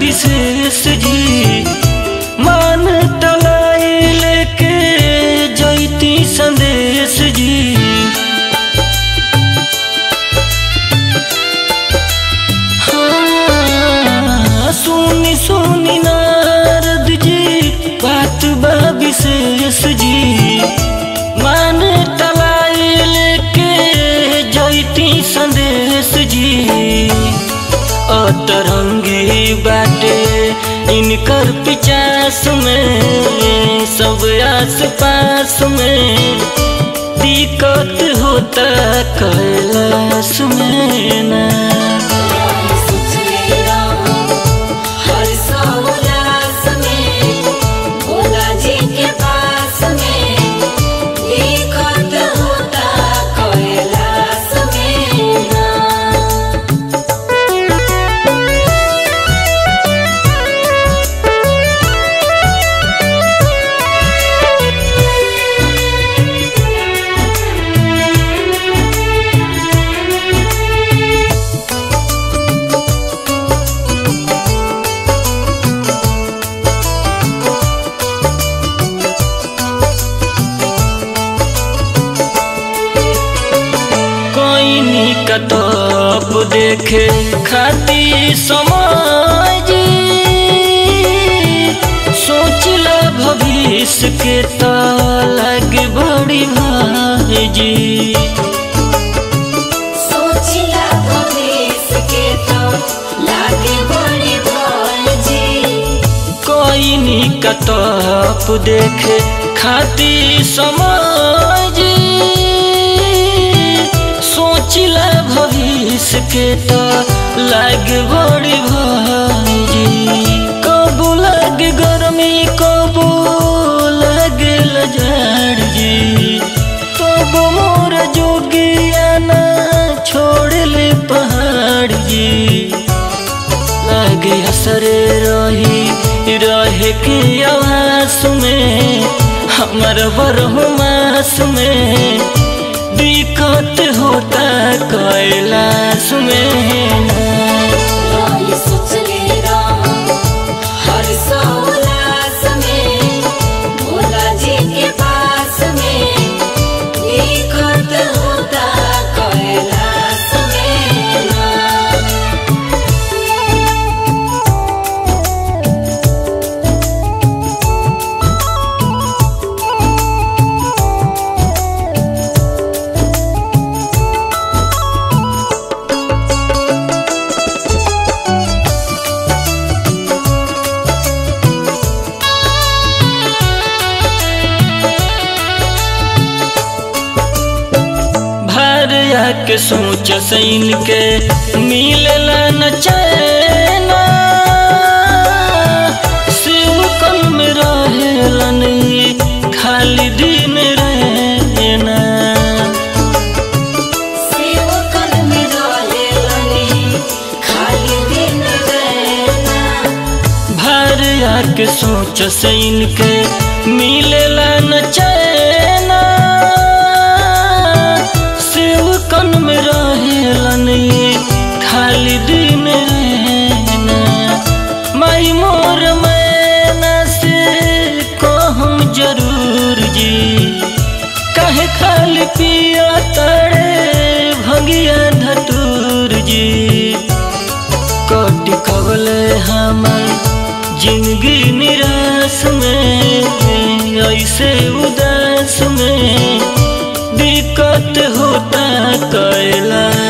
विशेष जी मान तलाई लेके जैती संदेश जी हाँ, सुनी सुनी नारद जी बात बा विशेष जी मान तलाई लेके जैती संदेश जी अतरंगी बाटे इनकर पिचास में सब आस पास में दिक्कत होता कैलाश में ना सोचले रहो हर सौलास में भोला जी के पास में दिक्कत होता कैलाश में ना कोई कतब देखे खाती समाज सोच ला भविष्य के तो लगे बड़ी भाजी सोचिला भविष्य के तो लागे बड़ी भाजी कोई नी कतब देखे खाती समाज सोचिला भविष्य के तो लगे बड़ी भाजी कबू लगे गर्मी कबू लगे लजाड़ जी तब मोर जोगिया ना छोड़ ले पहाड़ जी लागे असरे रही रहे के आवास में हमर बरहुमास में दिक्कत होता कैलाश में ना रोई सोचले रहो हर सौलास में भोला जी के पास में दिक्कत होता कैलाश में ना भारिया के सोच सैन के मिलला न चैना शिव कल में रहेलन ई खाली दिन रहना सेवकन में रहेलनी खाली दिन रहना भारिया के सोच सैन के मिलला न चैना शिव कन में रहेलन ई खाली दिन रहना माई मोर मैना से कहम जरूर जी कहे खाली पिया तड़े भंगिया धतूर जी कट कबले हमर जिंदगी निराश में ऐसे उदास में दिक्कत होता कैला